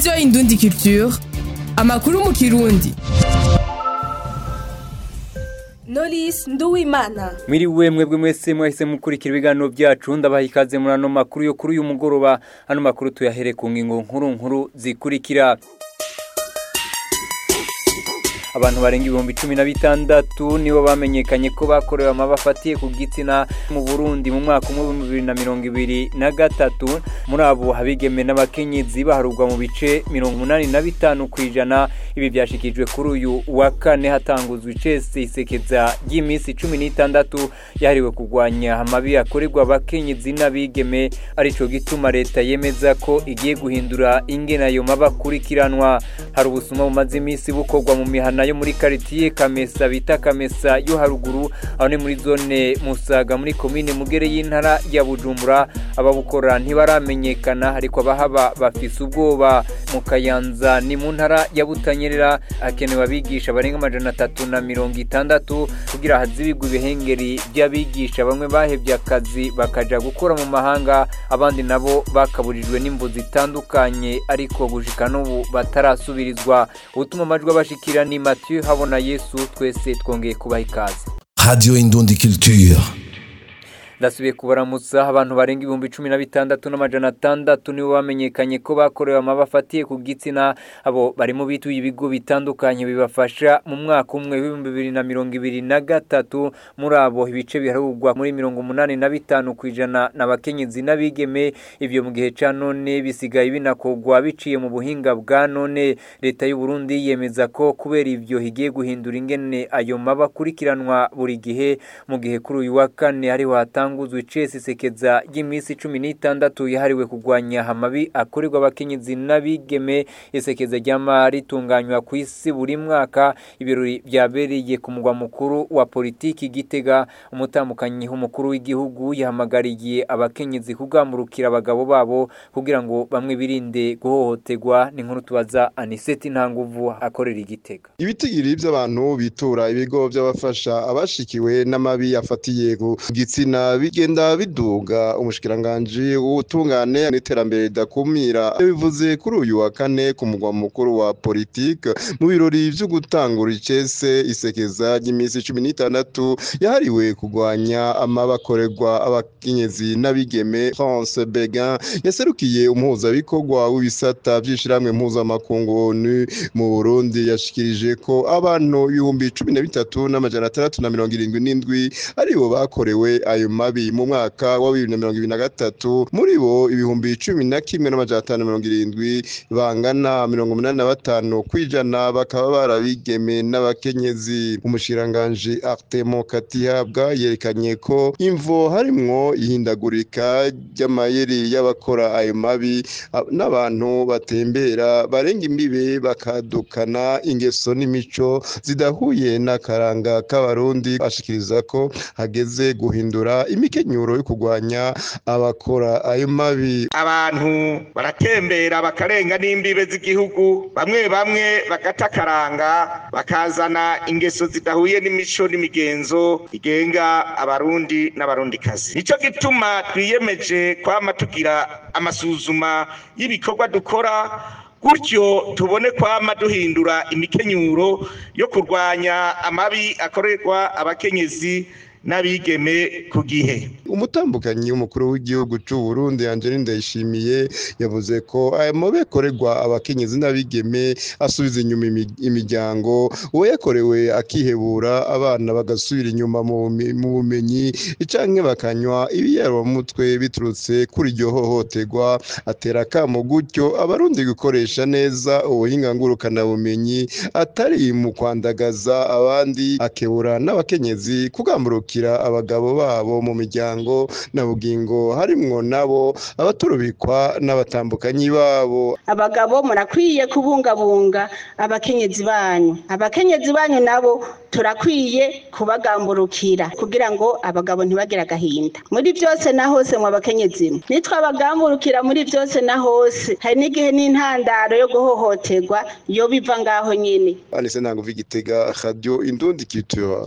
radiyo indundi culture amakuru mu kirundi Knowless Nduwimana Mwiriwe mwebwe mwese mwahise mukurikira ibiganiro byacu ndabaha ikaze muri ano makuru yo kuri uyu mugoroba ano makuru tuyahere ku ngingo nkuru nkuru zikurikira abantu barenga ibihumbi cumi na bitandatu nibo bamenyekanye ko bakorewe amaba afatiye ku gitsina mu burundi mu mwaka umwe w'ibihumbi bibiri na mirongo ibiri na gatatu muri abo abigeme n'abakenyezi baharurwa mu bice mirongo umunani na bitanu ku ijana ibi byashikijwe kuri uyu wa kane hatanguzwa icese isekeza ry'iminsi cumi n'itandatu yahariwe kurwanya amabi akorerwa abakenyezi n'abigeme arico gituma leta yemeza ko igiye guhindura ingene ayo maba akurikiranwa hari ubusuma bumaze iminsi bukorwa mu mihana yo muri karitiye kamesa bita kamesa yo haruguru aho ni muri zone musaga muri komine mugere y'intara ya bujumbura ababukora ntibaramenyekana ariko abahaba bafise ubwoba mu kayanza ni mu ntara ya butanyerera hakenewe abigisha barenga amajana atatu na mirongo itandatu kugira hazibigwe ibihengeri by'abigisha bamwe bahevye akazi bakaja gukora mu mahanga abandi nabo bakaburijwe n'imvu zitandukanye ariko gushika n'ubu batarasubirizwa ubutuma amajwi abashikira ni Mathieu habona Yesu twese twongeye kubaha ikaze Radio Indundi Culture. ndasubiye kubaramutsa abantu barenga ibihumbi cumi na bitandatu n'amajana atandatu nibo bamenyekanye ko bakorewe amaba afatiye ku gitsina abo barimo bituye ibigo bitandukanye bibafasha mu mwaka umwe w'ibihumbi bibiri na mirongo ibiri na gatatu muri abo ibice biharurwa muri mirongo umunani na bitanu ku ijana n'abakenyezi n'abigeme ibyo mu gihe ca none bisigaye binakorwa biciye mu buhinga bwa none leta y'u Burundi yemeza ko kubera ivyo higiye guhindura ingene ayo maba akurikiranwa buri gihe mu gihe kuri uyu wa kane hariho hatanga hatanguzwa icese isekeza ry'iminsi cumi n'itandatu yahariwe kurwanya amabi akorerwa abakenyezi n'abigeme isekeza ryama ritunganywa ku isi buri mwaka ibirori byabereye ku mugwa mukuru wa politiki gitega umutambukanyi w'umukuru w'igihugu yahamagariye abakenyezi kugamurukira abagabo babo kugira ngo bamwe birinde guhohoterwa ni nkuru tubaza aniseti ntanguvu akorera igitega ibitigiri by'abantu bitura ibigo by'abafasha abashikiwe n'amabi afatiye ku gitsina bigenda biduga umushikiranganji w'ubutungane n'iterambere ridakumira bivuze kuri uyu wa kane ku mugwa mukuru wa politike mu birori vyo gutangura icese isekeza ry'iminsi cumi n'itandatu yahariwe kurwanya amabakorerwa abakenyezi n'abigeme France Begin yaserukiye umuhuzabikorwa w'ibisata vy'ishirahamwe mpuzamakungu ONU mu Burundi yashikirije ko abantu ibihumbi cumi na bitatu n'amajana atandatu na mirongo irindwi n'indwi aribo bakorewe ayo mabi mu mwaka wa bibiri na mirongo ibiri na gatatu muri bo ibihumbi cumi na kimwe n'amajana atanu mirongo irindwi bangana mirongo umunani na batanu kw'ijana bakaba barabigeme n'abakenyezi umushiranganji Artemo Katihabwa yerekanye ko imvo harimwo ihindagurika ry'amayeri y'abakora ayo mabi n'abantu batembera barenga imbibe bakadukana ingeso n'imico zidahuye n'akaranga k'abarundi ashikiriza ko hageze guhindura imikenyuro yo kurwanya abakora ayo mabi abantu baratembera bakarenga n'imbibe z'igihugu bamwe bamwe bagata akaranga bakazana ingeso zidahuye n'imico n'imigenzo igenga abarundi n'abarundikazi nico gituma twiyemeje kwama tugira amasuzuma y'ibikorwa dukora gutyo tubone kwama duhindura imikenyuro yo kurwanya amabi akorerwa abakenyezi n'abigeme ku gihe umutambukanyi w'umukuru w'igihugu cy'u Burundi Angeline Ndayishimiye yavuze ko aya mabi akorerwa abakenyezi n'abigeme asubiza inyuma imiryango uwo yakorewe akihebura abana bagasubira inyuma mu bumenyi canke bakanywa ibiyarumutwe biturutse kuri iryo hohoterwa atera akamo gutyo abarundi gukoresha neza ubuhinga ngurukanabumenyi atari mu kwandagaza abandi akebura n'abakenyezi kugamburuka abagabo babo mu miryango na bugingo harimwo nabo abaturubikwa n'abatambukanyi babo abagabo murakwiye kubungabunga abakenyezi banyu abakenyezi banyu nabo turakwiye kubagamburukira kugira ngo abagabo ntibagire agahinda muri byose na hose mu abakenyezi nitwabagamburukira muri byose na hose hari n'igihe n'intandaro yo guhohoterwa yo biva ngaho nyine anise ntabwo igitega radio indundi culture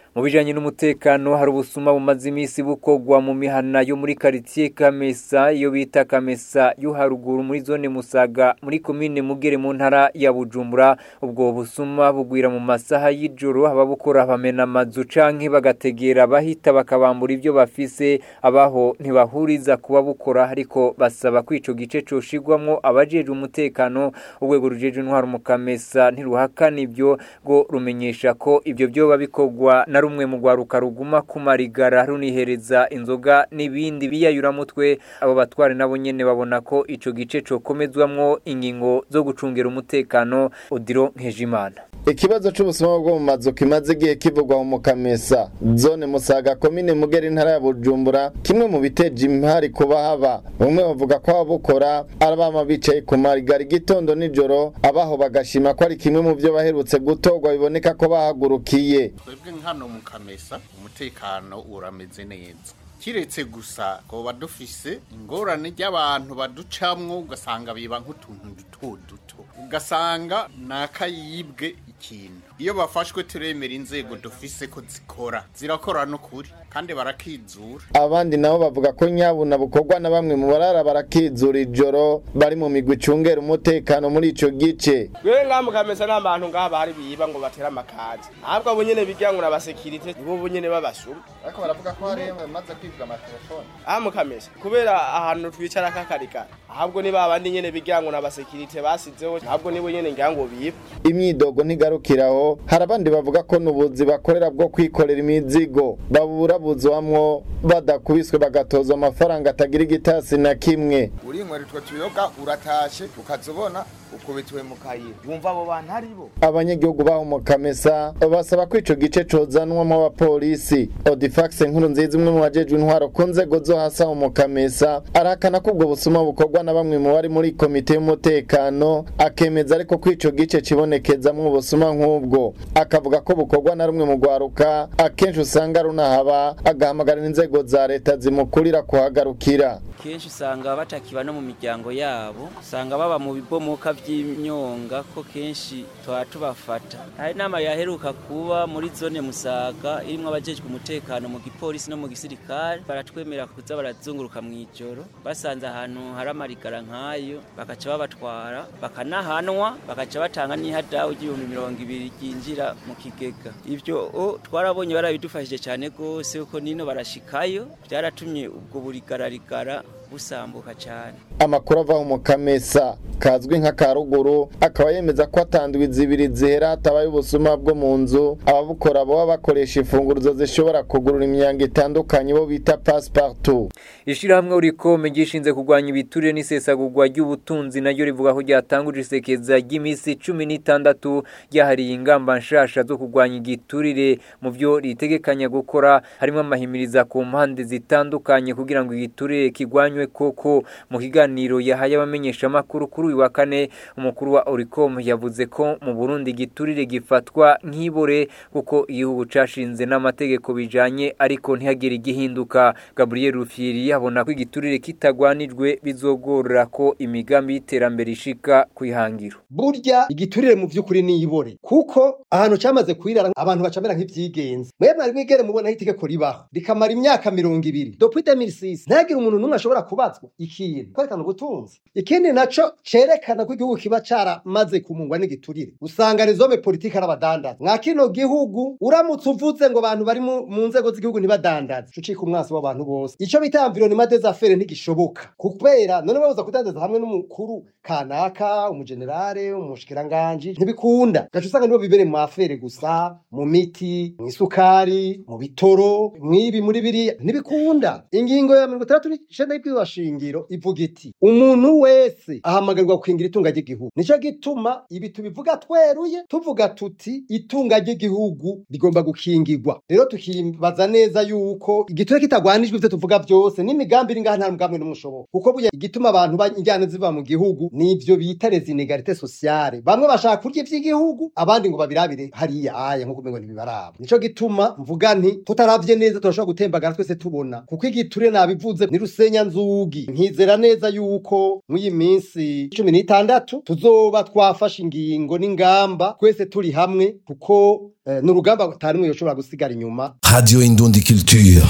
mu bijanye n'umutekano hari ubusuma bumaze iminsi bukogwa mu mihana yo muri quartier Kamesa iyo bita Kamesa yo haruguru muri zone Musaga muri commune Mugere mu ntara ya Bujumbura ubwo busuma bugwira mu masaha y'ijoro ababukora bamena amazu canke bagategera bahita bakabambura ibyo bafise abaho ntibahuriza kuba bukora ariko basaba ko ico gice coshigwamwo abajeje umutekano urwego rujeje intwaro mu Kamesa ntiruhakana ibyo ngo rumenyesha ko ibyo byoba bikogwa na rumwe mu rwaruka ruguma ku marigara runihereza inzoga n'ibindi biyayuramutwe abo batware nabo nyene babona ko ico gice cokomezwamwo ingingo zo gucungera umutekano Odiro Nkejimana ikibazo c'ubusuma bwo mu mazu kimaze igihe kivugwa mu Kamesa zone Musaga komine Mugera intara ya Bujumbura kimwe mu biteje impari kuba haba bamwe bavuga ko ababukora arabama bicaye ku marigara igitondo nijoro abaho bagashima ko ari kimwe mu byo baherutse gutorwa biboneka ko bahagurukiye twebwe nkano mu kamesa umutekano urameze neza kiretse gusa ngo dufise ingorane ry'abantu baducamwo ugasanga biba nk'utuntu duto duto ugasanga ni akayibwe ikintu iyo bafashwe turemera inzego dufise ko zikora zirakora n'ukuri kandi barakizura abandi nabo bavuga ko nyabuna bukorwa na bamwe mu barara barakizura ijoro bari mu migwi icungera umutekano muri ico gice wewe ngaha mukamesa n'abantu ngaha bari biba ngo batera amakazi ahubwo abo nyene bigira ngo n'abasekirite nibo bo nyene babasuma ariko baravuga ko hari bamaze kwibwa amatelefone aha mukamesa kubera ahantu twicara kakarikara ahubwo ni babandi nyene bigira ngo n'abasekirite basizeho ahubwo nibo nyene ngira ngo biba imyidogo ntigarukiraho hari abandi bavuga ko n'ubuzi bakorera bwo kwikorera imizigo baburabuzwamwo badakubiswe bagatozwa amafaranga atagira igitasi na kimwe urinywera utwo tuyoga uratashe ukazobona ukubitiwe mu kayira wumva abo bantu ari bo abanyagihugu baho mu kamesa basaba ko ico gice cozanwamo abapolisi odifax nkuru nziza umwe mu bajejwe intwaro ku nzego zo hasi aho mu kamesa arahakana ko ubwo busuma bukorwa na bamwe mu bari muri komite y'umutekano akemeza ariko ko ico gice kibonekezamwo ubusuma nk'ubwo akavuga ko bukorwa na rumwe mu rwaruka akenshi usanga runahaba agahamagarira inzego za leta zimukurira kuhagarukira kenshi usanga batakiba no mu miryango yabo usanga baba mu bibomoka by'imyonga ko kenshi tuba tubafata hari inama yaheruka kuba muri zone musaga irimo abajejwe umutekano mu gipolisi no mu gisirikare baratwemera kuza barazunguruka mu ijoro basanze ahantu hari amarigara nk'ayo bakaca babatwara bakanahanwa bakaca batanga n'ihadawu ry'ibihumbi mirongo ibiri ryinjira mu kigega ibyo twarabonye barabidufashije cyane rwose kuko nino barashikayo byaratumye ubwo burigararigara busambuka cyane amakuru ava mu kamesa kazwi nka karuguru akaba yemeza ko atanduwe zibiri zihera hatabaye ubusuma bwo mu nzu ababukora baba bakoresha imfunguruzo zishobora kugurura imyango itandukanye bo bita passepartout ishirahamwe urikome gishinze kurwanya ibiturire n'isesagurwa ry'ubutunzi naryo rivuga ko ryatanguje isekeza ry'iminsi cumi n'itandatu ryahariye ingamba nshasha zo kurwanya igiturire mu byo ritegekanya gukora harimo amahimiriza ku mpande zitandukanye kugira ngo igiturire kigwanywe koko mu kiganiro yahaye abamenyeshamakuru kuri uyu wa kane umukuru wa oricom yavuze ko mu burundi igiturire gifatwa nk'ibore kuko igihugu cashinze n'amategeko bijanye ariko ntihagire igihinduka gabriel rufyiri yabona ko igiturire kitagwanijwe bizogorora ko imigambi y'iterambere ishika kwihangiro burya igiturire mu by'ukuri ni ibore kuko ahantu cyamaze kwirara abantu bacamera nk'ivyigenza mwe mwari mwigere mubona aho itegeko ribaho rikamara imyaka mirongo ibiri depuis 2006 ntihagire umuntu n'umwe ashobora kubazwa ikintu kwerekana ubutunzi ikindi naco cerekana ko igihugu kiba caramaze kumungwa n'igiturire usanga rezome politike ari abadandaza mwa kino gihugu uramutse uvuze ngo abantu bari mu mu nzego z'igihugu ntibadandaze ucika umwansi w'abantu bose ico bita environnement des affaires ntigishoboka kubera none babuza kudandaza hamwe n'umukuru kanaka umugenerale umushikiranganji ntibikunda gaca usanga nibo bibere mu afere gusa mu miti mu isukari mu bitoro mwibi muri biriya ntibikunda ingingo ya mirongo itandatu n'icenda y'ibwirizwa shingiro ivuga iti umuntu wese ahamagarirwa gukingira itunga ry'igihugu nico gituma ibi tubivuga tweruye tuvuga tuti itunga ry'igihugu rigomba gukingirwa rero tukibaza neza yuko igiture kitagwanijwe ivyo tuvuga byose n'imigambi iri ngaha nta mugambi n'umwe ushoboka kuko buya igituma abantu injyana ziva mu gihugu nivyo bita les inégalités sociales bamwe bashaka kurya ivy'igihugu abandi ngo babirabire hariya aya nkuko umengo ntibibaraba nico gituma mvuga nti tutaravye neza turashobora gutembagara twese tubona kuko igiture nabivuze ni rusenya nzu inzugi nkizera neza yuko mw'iyi minsi cumi n'itandatu tuzoba twafashe ingingo n'ingamba twese turi hamwe kuko eh, ni urugamba atarimwe yoshobora gusigara inyuma Radio Indundi Culture.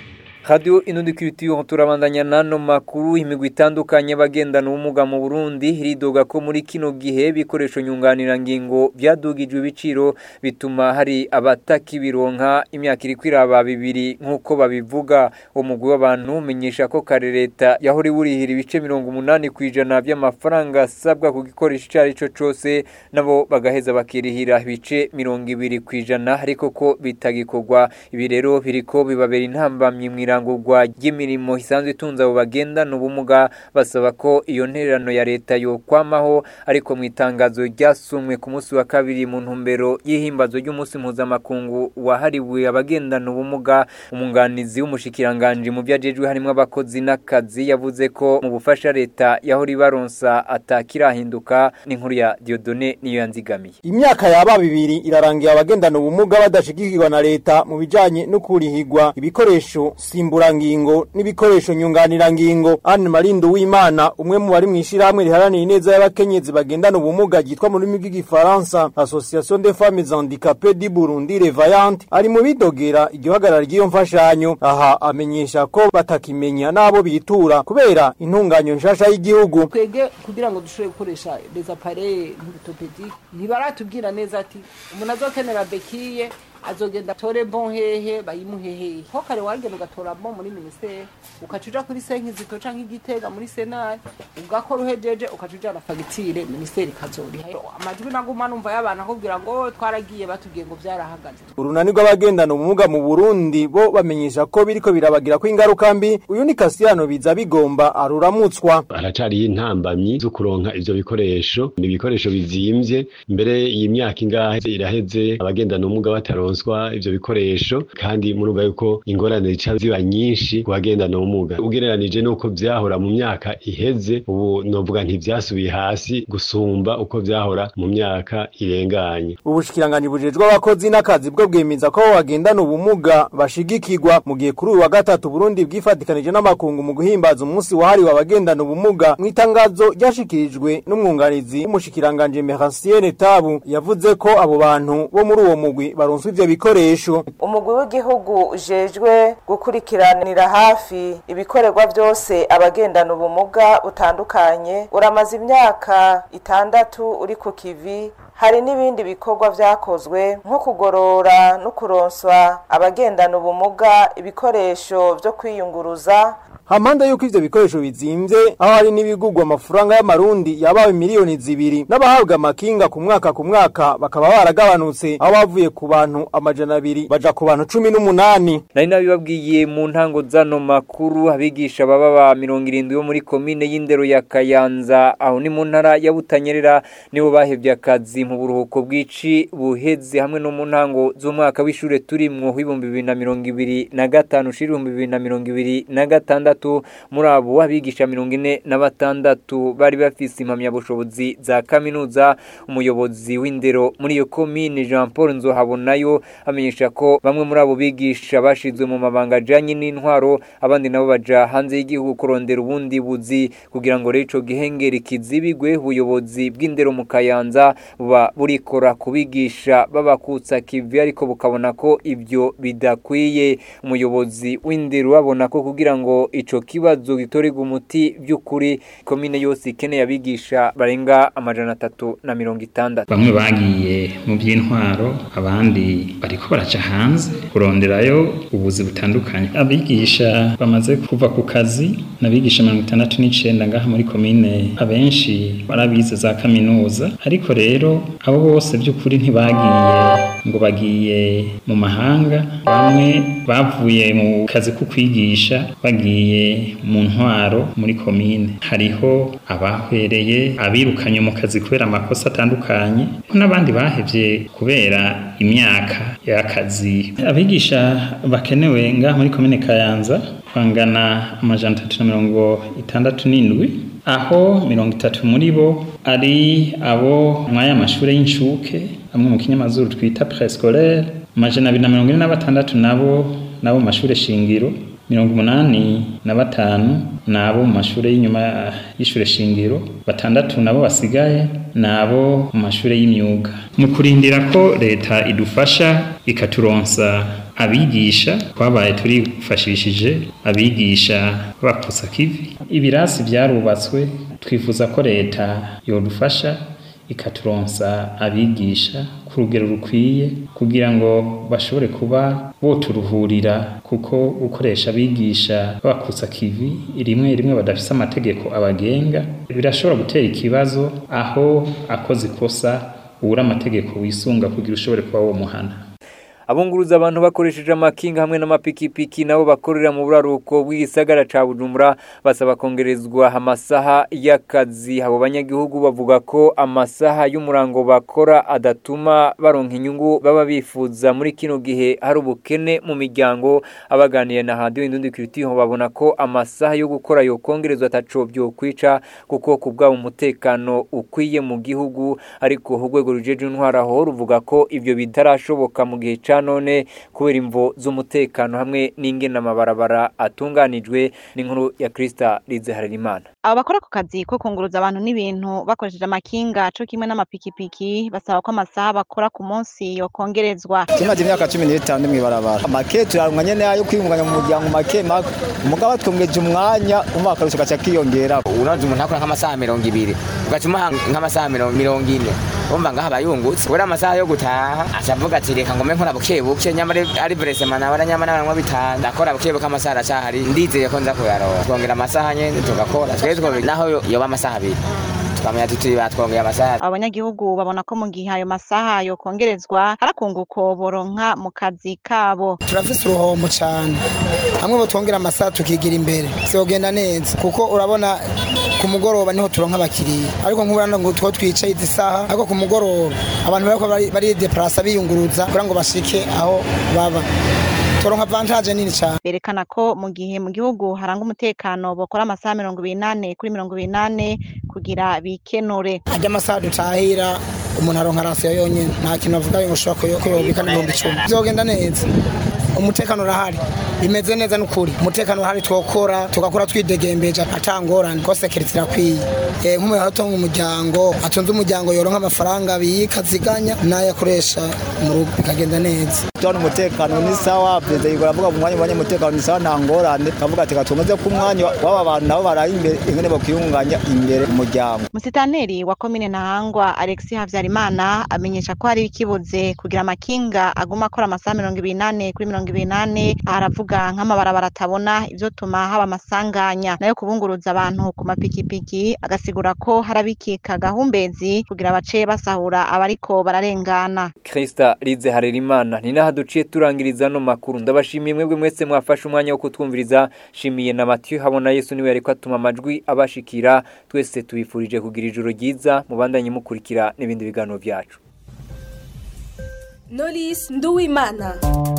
Radio Inundi Culture turabandanya nano makuru imigwi itandukanye bagendana ubumuga mu Burundi ridoga ko muri kino gihe bikoresho nyunganira ngingo byadugijwe ibiciro bituma hari abatakibironka imyaka iri kwiraba bibiri nkuko babivuga umugwi w'abantu menyesha ko kare leta yahori burihira ibice 80 kwijana by'amafaranga asabwa ku gikoresho cyari cyo cyose nabo bagaheza bakirihira ibice 20 kwijana ariko ko bitagikorwa ibi rero biriko bibabera intambamye mwira irangurwa ry'imirimo isanzwe itunze abo bagendana ubumuga basaba ko iyo ntererano ya leta yokwamaho ariko mu itangazo ryasumwe ku munsi wa kabiri mu ntumbero y'ihimbazo ry'umunsi mpuzamakungu wahariwe abagendana ubumuga umunganizi w'umushikiranganje mu byajejwe harimo abakozi n'akazi yavuze ko mu bufasha leta yahora ibaronsa atakirahinduka n'inkuru ya Diodone niyo yanzigamiye imyaka yaba bibiri irarangiye abagendana ubumuga badashigikirwa na leta mu bijanye no kurihigwa ibikoresho simburangingo n'ibikoresho nyunganirangingo Anne Marindo w'Imana umwe mu bari mwishirahamwe riharanira ineza y'abakenyezi bagendana ubumuga gitwa mu rurimi rw'igifaransa Association des femmes handicapées du Burundi Revaillante ari mu bidogera igihagarara ry'iyo mfashanyo aha amenyesha ko batakimenya nabo bitura kubera intunganyo nshasha y'igihugu twege kugira ngo dushobore gukoresha les appareils orthopédiques ntibaratubwira neza ati umuntu azokenera bekiye azogenda atore bon hehe bayimuhehe ko kare wagenda ugatora bon muri ministeri ukaca uja kuri senkizito canke igitega muri senari ugakora uhejeje ukaca ujana fagitire ministeri ikazoriha amajwi naguma numva y'abantu akubwira ngo twaragiye batubwiye ngo vyarahagaze urunani rw'abagendana ubumuga mu Burundi bo bamenyesha ko biriko birabagira ko ingaruka mbi uyu ni Kasiyano biza bigomba aruramutswa haracari intambamyi zo kuronka ivyo bikoresho ni ibikoresho bizimvye mbere iyi myaka ingahe iraheze abagendana ubumuga bataronswa ivyo bikoresho kandi murumva yuko ingorane zica ziba nyinshi ku bagendana ubumuga ugereranije n'uko vyahora mu myaka iheze ubu novuga ntivyasubiye hasi gusumba uko vyahora mu myaka irenganye ubushikiranganje bujejwe abakozi n'akazi bwo bwemeza ko bagendana ubumuga bashigikirwa mu gihe kuri uyu wa gatatu Burundi bwifatikanije n'amakungu mu guhimbaza umunsi wahariwe abagendana ubumuga mu itangazo ryashikirijwe n'umwunganizi w'umushikiranganje Merancienne Tabu yavuze ko abo bantu bo muri uwo mugwi baronswa ivyo bikoresho umugwi w'igihugu ujejwe gukurikiranira hafi ibikorerwa byose abagendana ubumuga butandukanye uramaze imyaka itandatu uri ku kivi hari n'ibindi bikorwa vyakozwe nko kugorora no kuronswa abagendana ubumuga ibikoresho vyo kwiyunguruza hampande yuko ivyo bikoresho bizimvye aho hari n'ibigurwa amafaranga y'amarundi yabawe miliyoni zibiri n'abahabwa amakinga ku mwaka ku mwaka bakaba baragabanutse aho bavuye ku bantu amajana abiri baja ku bantu cumi n'umunani nari nabibabwiye mu ntango zano makuru abigisha baba ba mirongo irindwi bo muri komine y'indero ya kayanza aho ni mu ntara ya butanyerera nibo bahevye akazi mu buruhuko bw'ici buheze hamwe no mu ntango z'umwaka w'ishure turimwo w'ibihumbi bibiri na mirongo ibiri na gatanu ushira ibihumbi bibiri na mirongo ibiri na gatandatu muri abo abigisha mirongo ine na batandatu bari bafise impamyabushobozi za kaminuza umuyobozi w'indero muri iyo komine Jean Paul Nzohabonayo amenyesha ko bamwe muri abo bigisha bashizwe mu mabanga ajanye n'intwaro abandi nabo baja hanze y'igihugu kurondera ubundi buzi kugira ngo rero ico gihengeri kizibigwe ubuyobozi bw'indero mu Kayanza buba burikora kubigisha babakutsa kivi ariko bukabona ko ibyo bidakwiye umuyobozi w'indero abona ko kugira ngo ico kibazo gitorerwa umuti by'ukuri komine yose ikeneye abigisha barenga amajana atatu na mirongo itandatu bamwe bagiye mu by'intwaro abandi bariko baraca hanze kuronderayo ubuzi butandukanye abigisha bamaze kuva ku kazi n'abigisha mirongo itandatu n'icenda ngaha muri komine abenshi barabize za kaminuza ariko rero abo bose by'ukuri ntibagiye ngo bagiye mu mahanga bamwe bavuye mu kazi ko kwigisha bagiye mu ntwaro muri komine hariho abahwereye abirukanye mu kazi kubera amakosa atandukanye n'abandi bahevye kubera imyaka y'akazi abigisha bakenewe ngaha muri komine kayanza bangana amajana atatu na mirongo itandatu n'indwi aho mirongo itatu muri bo ari abo mwaya amashure y'incuke amwe mu kinyamazuru twita prescolaire amajana abiri na mirongo ine na batandatu nabo nabo mu mashure shingiro mirongo umunani na batanu ni abo mu mashuri y'inyuma y'ishure shingiro batandatu nabo basigaye ni abo mu mashuri y'imyuga mu kurindira ko leta idufasha ikaturonsa abigisha twabaye turifashishije abigisha bapfusa kivi ibirasi byarubatswe twifuza ko leta yodufasha ikaturonsa abigisha ku rugero rukwiye kugira ngo bashobore kuba boturuhurira kuko gukoresha abigisha babakutsa kivi rimwe rimwe badafise amategeko abagenga birashobora gutera ikibazo aho akoze ikosa ubura amategeko wisunga kugira ushobore kuba wo muhana abunguruza abantu bakoresheje amakinga hamwe n'amapikipiki nabo bakorera mu buraruko bw'igisagara ca Bujumbura basaba kongerezwa amasaha y'akazi abo banyagihugu bavuga ko amasaha y'umurango bakora adatuma baronka inyungu baba bifuza muri kino gihe hari ubukene mu miryango abaganiye na radio indundi kiritiho babona ko amasaha yo gukora yo kongerezwa ataco byo kwica kuko kubwa umutekano ukwiye mu gihugu ariko urwego rujeje intwara ho ruvuga ko ivyo bitarashoboka mu gihe ca none kubera imvo z'umutekano hamwe n'ingena amabarabara atunganijwe n'inkuru ya Krista Lize Harerimana abo bakora ku kazi ko kunguruza abantu n'ibintu bakoresheje amakinga co kimwe n'amapikipiki basaba ko amasaha bakora ku munsi yokongerezwa tumaze imyaka cumi n'itanu mw'ibarabara make turaronka nyene ayo kwiyunganya mu muryango make make umugabo twongeje umwanya umva akarusho gaca kiyongera unazi umuntu akora nk'amasaha mirongo ibiri ugaca umuha nk'amasaha mirongo ine umva ngaha bayungutse uri amasaha yo gutaha aca avuga ati reka ngome nkora buke buke nyamara ari buresema nabara nyamara baranywa bitanu ndakora buke buke amasaha aracahari ndizeye ko nza kuyaronka twongera amasaha nyene tugakora twebwe naho yoba amasaha abiri tukamenya tuti batwongeye amasaha abanyagihugu babona ko mu gihe ayo masaha yokongerezwa harakunguko boronka mu kazi kabo turafise uruhombo cane hamwe botwongera amasaha tukigira imbere vyogenda neza kuko urabona ku mugoroba niho turonka abakiriya ariko nk'uburana ngo two twicaye izi saha ariko ku mugoroba abantu bariko barideplasa biyunguruza kugira ngo bashike aho baba turonka avantage nini cyane berekana ko mu gihe mu gihugu haranga umutekano bokora amasaha mirongo ibiri nane kuri mirongo ibiri nane kugira bikenure ajya amasaha dutahira umuntu aronka rasiyo yonyine nta kintu avuga ngo ushobora kuyobika n'ibihumbi icumi bizogenda neza umutekano urahari bimeze neza n'ukuri umutekano urahari twokora tugakora twidegembeje atangorane ko sekiriti irakwiye nk'umuntu atunga umuryango atunze umuryango yoronka amafaranga abika aziganya n'ayo akoresha mu rugo bikagenda neza tubona umutekano ni sawa perezida yigora avuga mu mwanya ubonye umutekano ni sawa nta ngorane kavuga ati gatumeze ko umwanya w'aba bantu nabo baraye imbere ingene bakwiyunganya imbere mu muryango musitaneri wa komine ntahangwa alexis havyarimana amenyesha ko hari ikibuze kugira amakinga aguma akora amasaha mirongo ibiri nane kuri mirongo ibiri nane aravuga nk'amabarabara atabona ivyo tuma haba amasanganya nayo kubunguruza abantu ku mapikipiki agasigura ko harabikika gahumbezi kugira bace basahura abariko bararengana Krista Lize Harerimana ni naha duciye turangiriza no makuru ndabashimiye mwebwe mwese mwafashe umwanya wo kutwumviriza shimiye na Mathieu habona Yesu niwe yariko atuma amajwi abashikira twese tubifurije kugira ijoro ryiza mubandanye mukurikira n'ibindi biganiro byacu Knowless Nduwimana